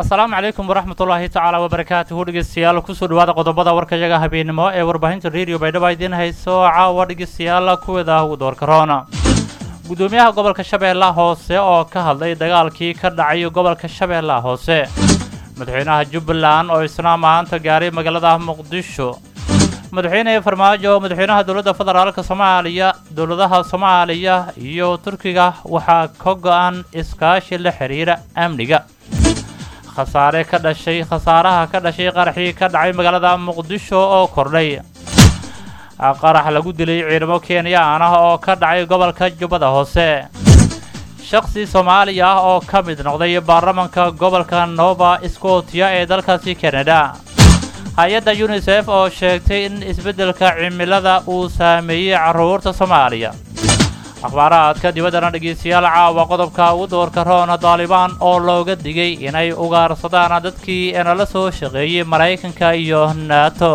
asalaamu calaykum waraxmatullaahi tacaala wabarakaatuhu dhegeystayaal kusoo dhawaada qodobada warkayaga habeenimo ee warbaahinta radio baydhabo idiin hayso caawa dhegeystayaal kuwada ugu doorka roona gudoomiyaha gobolka shabeellaha hoose oo ka hadlay dagaalkii ka dhacay gobolka shabeellaha hoose madaxweynaha jubbaland oo isna maanta gaaray magaalada muqdisho madaxweyne farmaajo madaxweynaha dowladda federaalka soomaaliya dowladaha soomaaliya iyo turkiga waxaa ka go-an iskaashi la xiriira amniga khasaare ka dhashay khasaaraha ka dhashay qaraxii ka dhacay magaalada muqdisho oo kordhay qarax lagu dilay ciidamo kenyaan ah oo ka dhacay gobolka jubbada hoose shakhsi soomaali ah oo ka mid noqday baarlamanka gobolka nova scotia ee dalkaasi canada hay-adda unisef oo sheegtay in isbeddelka cimilada uu saameeyey carruurta soomaaliya akhbaaraadka dibaddana dhegeystayaal caawa qodobka ugu doorka roona daalibaan oo looga digay inay ugaarsadaan dadkii nala soo shaqeeyey maraykanka iyo nato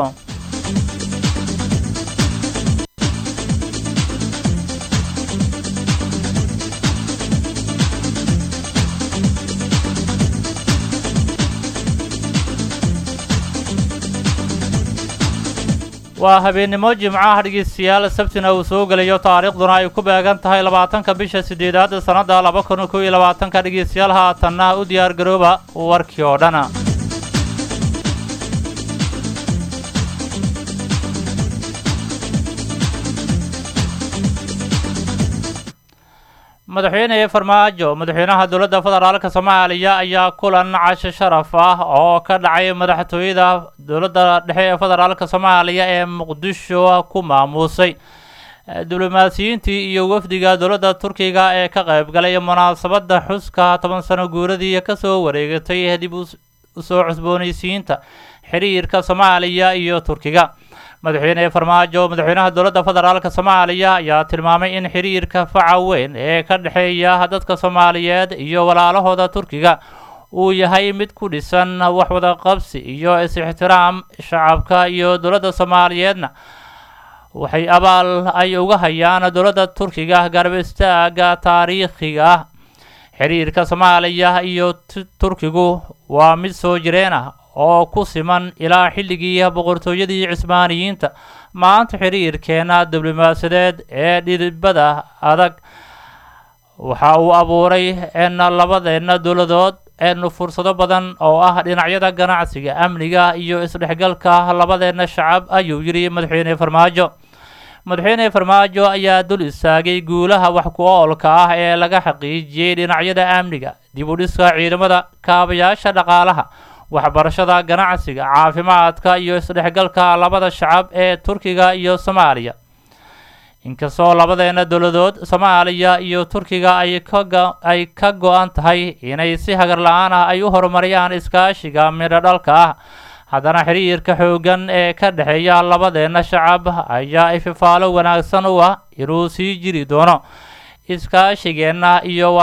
waa habeennimo jimcaha dhegeystayaal sabtina uu soo gelayo taariikhduna ay ku beegan tahay labaatanka bisha sideedaad sannadda laba kun kow iyo labaatanka dhegeystayaal haatanna u diyaar garooba warkii oo dhan madaxweyne farmaajo madaxweynaha dowladda federaalka soomaaliya ayaa kulan casho sharaf ah oo ka dhacay madaxtooyada dowladda dhexe ee federaalka soomaaliya ee muqdisho ku maamuusay diblomaasiyiintii iyo wafdiga dowladda turkiga ee ka qaybgalay munaasabadda xuska toban sano guuradii kasoo wareegatay dib usoo cusboonaysiinta xiriirka soomaaliya iyo turkiga madaxweyne farmaajo madaxweynaha dowladda federaalka soomaaliya ayaa tilmaamay in xiriirka faca weyn ee ka dhexeeya dadka soomaaliyeed iyo walaalahooda turkiga uu yahay mid ku dhisan waxwada qabsi iyo is-ixtiraam shacabka iyo dowladda soomaaliyeedna waxay abaal ay uga hayaan dowladda turkiga garab istaaga taariikhiga ah xiriirka soomaaliya iyo turkigu waa mid soo jireen ah oo ku siman ilaa xilligii boqortooyadii cismaaniyiinta maanta xiriirkeena diblomaasiyadeed ee dhiribada adag waxa uu abuuray en labadeenna dowladood en fursado badan oo ah dhinacyada ganacsiga amniga iyo isdhexgalka labadeenna shacab ayuu yidhi madaxweyne farmaajo madaxweyne farmaajo ayaa dul istaagay guulaha wax ku oolka ah ee laga xaqiijiyey dhinacyada amniga dib u dhiska ciidamada kaabayaasha dhaqaalaha waxbarashada ganacsiga caafimaadka iyo isdhexgalka labada shacab ee turkiga iyo soomaaliya inkastoo labadeena dowladood soomaaliya iyo turkiga ay kaay ka go-an tahay inay si hagar la-aan ah ay u horumariyaan iskaashiga midho dhalka ah haddana xiriirka xooggan ee ka dhexeeya labadeena shacab ayaa ififaalo wanaagsan u ah inuu sii jiri doono iskaashigeenna iyo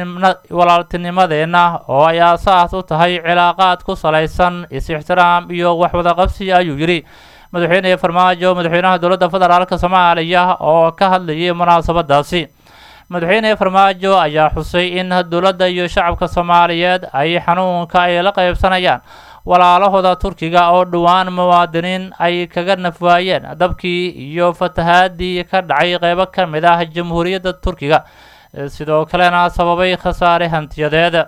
walaaltinimadeenna oo ay aasaas u tahay cilaaqaad ku salaysan is-ixtiraam iyo waxwada qabsi ayuu yidhi madaxweyne farmaajo madaxweynaha dowladda federaalka soomaaliya oo ka hadlayay munaasabadaasi madaxweyne farmaajo ayaa xusay in dowladda iyo shacabka soomaaliyeed ay xanuunka ay la qaybsanayaan walaalahooda turkiga oo dhowaan muwaadiniin ay kaga nafwaayeen dabkii iyo fatahaadii ka dhacay qeybo ka mid ah jamhuuriyadda turkiga sidoo kalena sababay khasaare hantiyadeed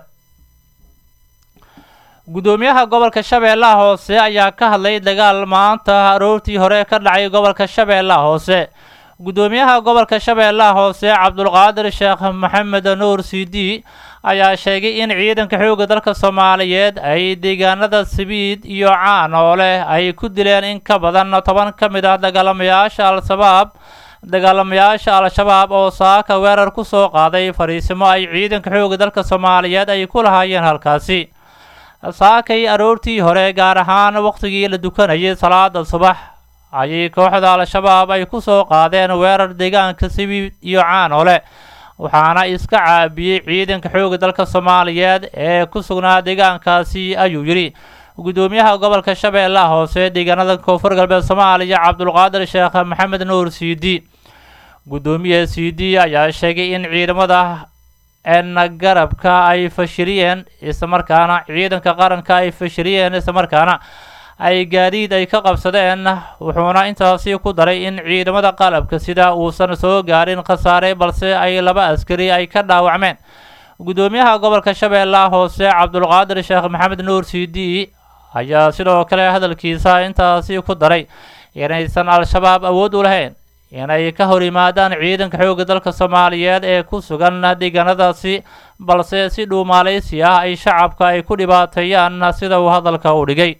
gudoomiyaha gobolka shabeellaha hoose ayaa ka hadlay dagaal maanta aroortii hore ka dhacay gobolka shabeellaha hoose gudoomiyaha gobolka shabeellaha hoose cabdulqaadir sheekh maxamed nuur cd ayaa sheegay in ciidanka xoogga dalka soomaaliyeed ay deegaanada sabiid iyo caan oo leh ay ku dileen in ka badan toban ka mid ah dagaalamayaasha al-shabaab dagaalamayaasha al-shabaab oo saaka weerar ku soo qaaday fariisimo ay ciidanka xoogga dalka soomaaliyeed ay ku lahaayeen halkaasi saakay aroortii hore gaar ahaan waqtigii la dukanayay salaada subax ayay kooxda al-shabaab ay ku soo qaadeen weerar deegaanka sabiid iyo caan oo leh waxaana iska caabiyey ciidanka xoogga dalka soomaaliyeed ee ku sugnaa deegaankaasi ayuu yidhi gudoomiyaha gobolka shabeellaha hoose deegaanada koonfur galbeed soomaaliya cabdulqaadir sheekh maxamed nuur cd gudoomiye cd ayaa sheegay in ciidamada n garabka ay fashiliyeen islamarkaana ciidanka qaranka ay fashiliyeen islamarkaana ay gaadiid ay ka qabsadeen wuxuuna intaasi ku daray in ciidamada qalabka sida uusan soo gaarin khasaare balse ay laba askari ay ka dhaawacmeen guddoomiyaha gobolka shabeellaha hoose cabdulqaadir sheekh maxamed nuur cd ayaa sidoo kale hadalkiisa intaasi ku daray inaysan al-shabaab awood u lahayn inay ka hor yimaadaan ciidanka xoogga dalka soomaaliyeed ee ku sugan deegaanadaasi balse si dhuumaaleysi ah ay shacabka ay ku dhibaateeyaan sida uu hadalka u dhigay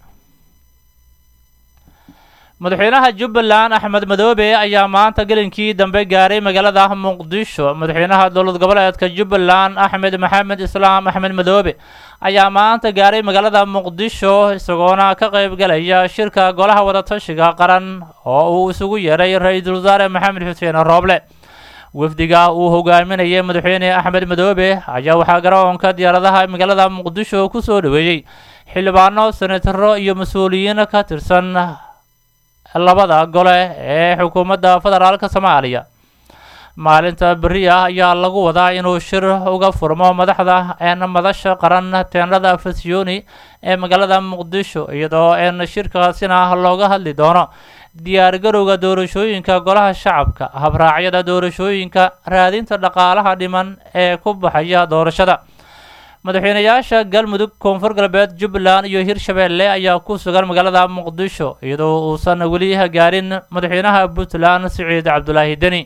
madaxweynaha jubbaland axmed madoobe ayaa maanta gelinkii dambe gaaray magaalada muqdisho madaxweynaha dowlad goboleedka jubbaland axmed maxamed islaam axmed madoobe ayaa maanta gaaray magaalada muqdisho isagoona ka qayb galaya shirka golaha wadatashiga qaran oo uu isugu yeeray ra-iisul wasaare maxamed xuseen rooble wafdiga uu hogaaminayay madaxweyne axmed madoobe ayaa waxaa garoonka diyaaradaha magaalada muqdisho ku soo dhaweeyey xildhibaano senataro iyo mas-uuliyiin ka tirsan labada gole ee xukuumadda federaalka soomaaliya maalinta beri ah ayaa lagu wadaa inuu shir uga furmo madaxda een madasha qaran teenada fasiyoni ee magaalada muqdisho iyadoo een shirkaasina looga hadli doono diyaargarowga doorashooyinka golaha shacabka habraacyada doorashooyinka raadinta dhaqaalaha dhiman ee ku baxaya doorashada madaxweynayaasha galmudug koonfur galbeed jubbaland iyo hirshabeelle ayaa ku sugan magaalada muqdisho iyadoo uusan weli gaarin madaxweynaha puntland siciid cabdulaahi deni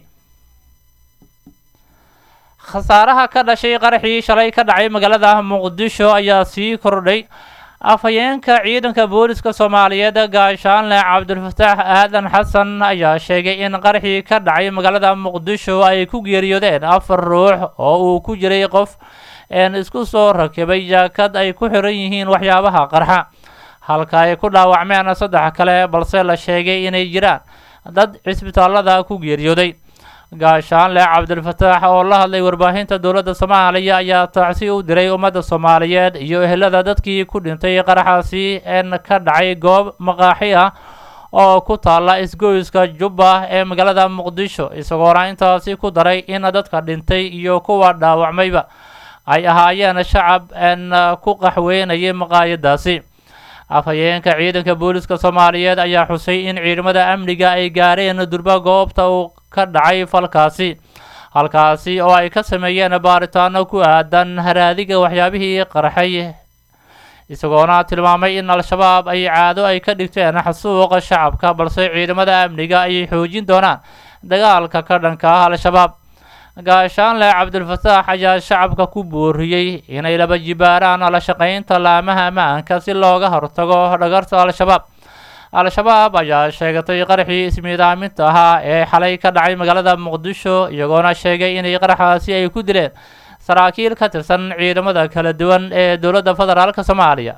khasaaraha ka dhashay qaraxii shalay ka dhacay magaalada muqdisho ayaa sii kordhay afhayeenka ciidanka booliska soomaaliyeed gaashaanle cabdulfataax aadan xasan ayaa sheegay in qaraxii ka dhacay magaalada muqdisho ay ku geeriyoodeen afar ruux oo uu ku jiray qof een isku soo rakibay jaakad ay ku xiran yihiin waxyaabaha qarxa halka ay ku dhaawacmeen saddex kale balse la sheegay inay jiraan dad cisbitaalada ku geeriyooday gaashaanle cabdilfataax oo la hadlay warbaahinta dowladda soomaaliya ayaa tacsi u diray ummadda soomaaliyeed iyo ehelada dadkii ku dhintay qaraxaasi een ka dhacay goob maqaaxi ah oo ku taalla isgoyska jubba ee magaalada muqdisho isagoona intaasi ku daray in dadka dhintay iyo kuwa dhaawacmayba ay ahaayeen shacab een ku qaxweynayay maqaayadaasi afhayeenka ciidanka booliska soomaaliyeed ayaa xusay in ciidamada amniga ay gaareen durba goobta uu ka dhacay falkaasi halkaasi oo ay ka sameeyeen baaritaano ku aadan haraadiga waxyaabihii qarxay isagoona tilmaamay in al-shabaab ay caado ay ka dhigteen xasuuqa shacabka balse ciidamada amniga ayay xoojin doonaan dagaalka ka dhanka ah al-shabaab gaashaanle cabdilfataax ayaa shacabka ku booriyey inay laba jibaaraan la shaqaynta laamaha ammaanka si looga hortago dhagarta al-shabaab al-shabaab ayaa sheegatay qaraxii ismiidaaminta ahaa ee xalay ka dhacay magaalada muqdisho iyagoona sheegay inay qaraxaasi ay ku dileen saraakiil ka tirsan ciidamada kala duwan ee dowladda federaalka soomaaliya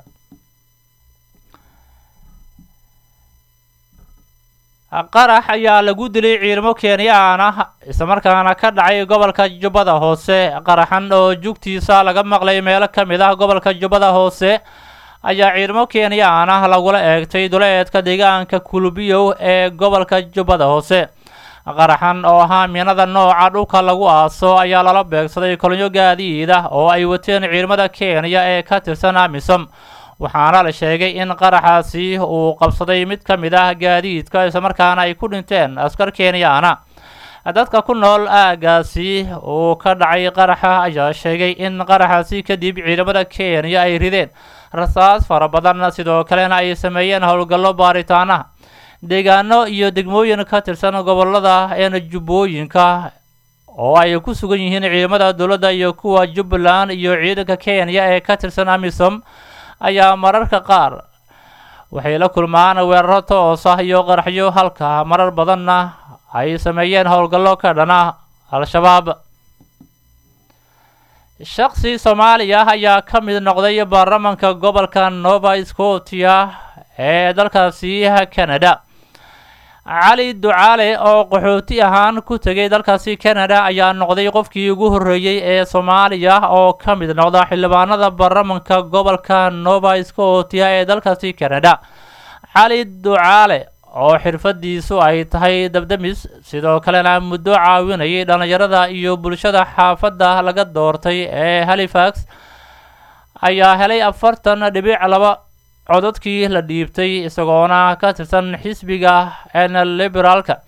qarax ayaa lagu dilay ciidamo kenyaan ah islamarkaana ka dhacay gobolka jubbada hoose qaraxan oo jugtiisa laga maqlay meelo ka mid ah gobolka jubbada hoose ayaa ciidamo kenyaan ah lagula eegtay duleedka deegaanka kulbiyow ee gobolka jubbada hoose qaraxan oo ahaa miinada nooca dhulka lagu aaso ayaa lala beegsaday kolonyo gaadiid ah oo ay wateen ciidamada kenya ee ka tirsan amisom waxaana la sheegay in qaraxaasi uu qabsaday mid ka mid ah gaadiidka islamarkaana ay ku dhinteen askar kenyaana dadka ku nool aagaasi uu ka dhacay qaraxa ayaa sheegay in qaraxaasi kadib ciidamada kenya ay rideen rasaas fara badan sidoo kalena ay sameeyeen howlgallo baaritaanaha deegaano iyo degmooyin ka tirsan gobolada een jubbooyinka oo ay ku sugan yihiin ciidamada dowladda iyo kuwa jubbaland iyo ciidanka kenya ee ka tirsan amisom ayaa mararka qaar waxay la kulmaan weeraro toos ah iyo qaraxyo halka marar badanna ay sameeyeen howlgallo ka dhana al-shabaab shaksi soomaaliya ayaa ka mid noqday baarlamanka gobolka nova scotia ee dalkaasi canada cali ducaale oo qaxooti ahaan ku tegay dalkaasi canada ayaa noqday qofkii ugu horreeyey ee soomaaliya oo ka mid noqda xildhibaanada baarlamanka gobolka nova scotia ee dalkaasi canada cali ducaale oo xirfadiisu ay tahay dabdamis sidoo kalena muddo caawinayay dhallinyarada iyo bulshada xaafadda laga doortay ee halifax ayaa helay afartan dhibic laba cododkii la dhiibtay isagoona ka tirsan xisbiga n liberaalka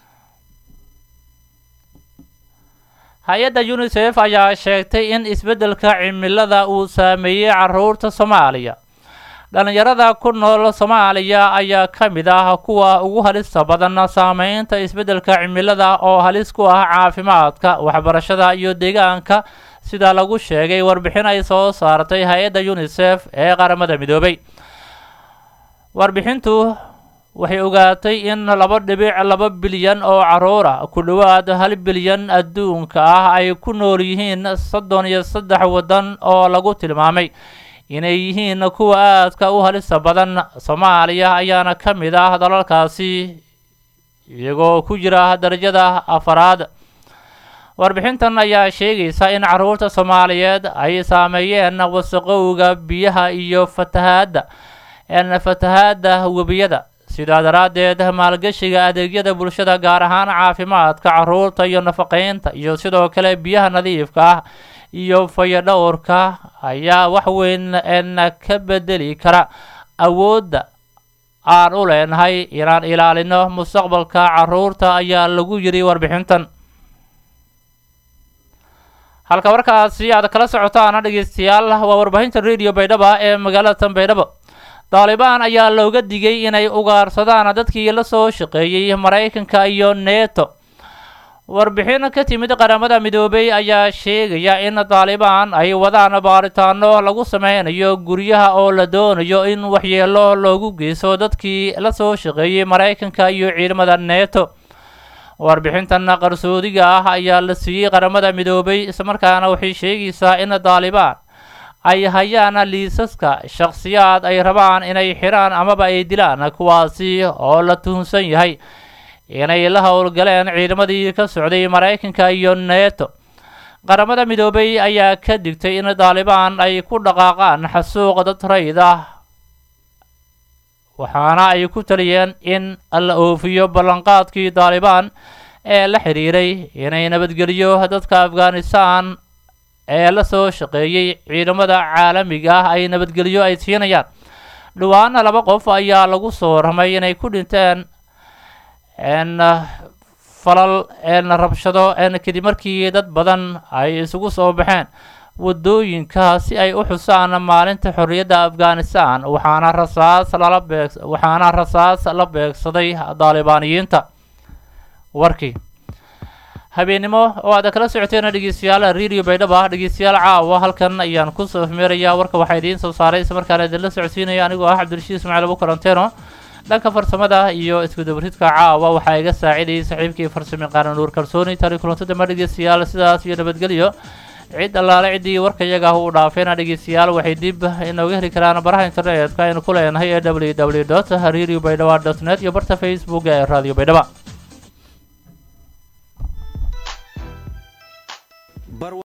hay-adda unisef ayaa sheegtay in isbeddelka cimilada uu saameeyey caruurta soomaaliya dhallinyarada ku nool soomaaliya ayaa ka mid ah kuwa ugu halista badan saameynta isbeddelka cimilada oo halis ku ah caafimaadka waxbarashada iyo deegaanka sida lagu sheegay warbixin ay soo saartay hay-adda unisef ee qaramada midoobay warbixintu waxay ogaatay in laba dhibic laba bilyan oo caruur ah ku dhowaad hal bilyan adduunka ah ay ku nool yihiin soddon iyo saddex waddan oo lagu tilmaamay inay yihiin kuwa aadka u halista badan soomaaliya ayaana ka mid ah dalalkaasi iyagoo ku jira darajada afaraad warbixintan ayaa sheegaysa in caruurta soomaaliyeed ay saameeyeen wasaqowga biyaha iyo fatahaadda n fatahaadda webiyada sidaa daraaddeed maalgashiga adeegyada bulshada gaar ahaan caafimaadka caruurta iyo nafaqeynta iyo sidoo kale biyaha nadiifka ah iyo fayadhowrka ayaa wax weyn n ka bedeli kara awoodda aan u leenahay inaan ilaalino mustaqbalka caruurta ayaa lagu yiri warbixintan halka warkaasi aad kala socotaan dhegeystayaal waa warbaahinta radio baydhaba ee magaalada tan baydhabo daalibaan ayaa looga digay inay ugaarsadaan dadkii la soo shaqeeyey maraykanka iyo neto warbixin ka timid qaramada midoobay ayaa sheegaya in daalibaan ay wadaan baaritaano lagu sameynayo guryaha oo la doonayo in waxyeelo loogu geysto dadkii la soo shaqeeyey maraykanka iyo ciidamada neto warbixintan qarsoodiga ah ayaa la siiyey qaramada midoobay islamarkaana waxay sheegaysaa in daalibaan ay hayaan liisaska shakhsiyaad ay rabaan inay xiraan amaba ay dilaan kuwaasi oo la tuhunsan yahay inay la howlgaleen ciidamadii ka socday maraykanka iyo neto qaramada midoobay ayaa ka digtay in daalibaan ay ku dhaqaaqaan xasuuq dad rayd ah waxaana ay ku taliyeen in la oofiyo ballanqaadkii daalibaan ee la xidhiiray inay nabadgeliyo dadka afghanistan ee la soo shaqeeyey ciidamada caalamiga ah ay nabadgelyo ay siinayaan dhawaana laba qof ayaa lagu soo warramay inay ku dhinteen n falal n rabshado n kadib markii dad badan ay isugu soo baxeen waddooyinka si ay u xusaan maalinta xorriyadda afghanistan waxaana rasaas lala beeg waxaana rasaas la beegsaday daalibaaniyiinta warkii habeennimo oo aad kala socoteen dhegeystayaal radio baydhaba dhegeystayaal caawa halkan ayaan kusoo afmeerayaa warka waxaa idiin soo saaray isla markaana idinla socodsiinaya anigoo ah cabdirashiid ismaaciil abu karanteeno dhanka farsamada iyo iskudabaridka caawa waxaa iga saacidayay saxiibkii farsami qaaran nuur kalsooni tari kulanto damba dhegeystayaal sidaas iyo nabadgelyo cid allaale ciddii warka iyaga u dhaafeena dhegeystayaal waxay dib inooga heli karaan baraha internetka aynu ku leenahay ee w w dot radio baydhaba dot net iyo barta facebook ee radio baydhaba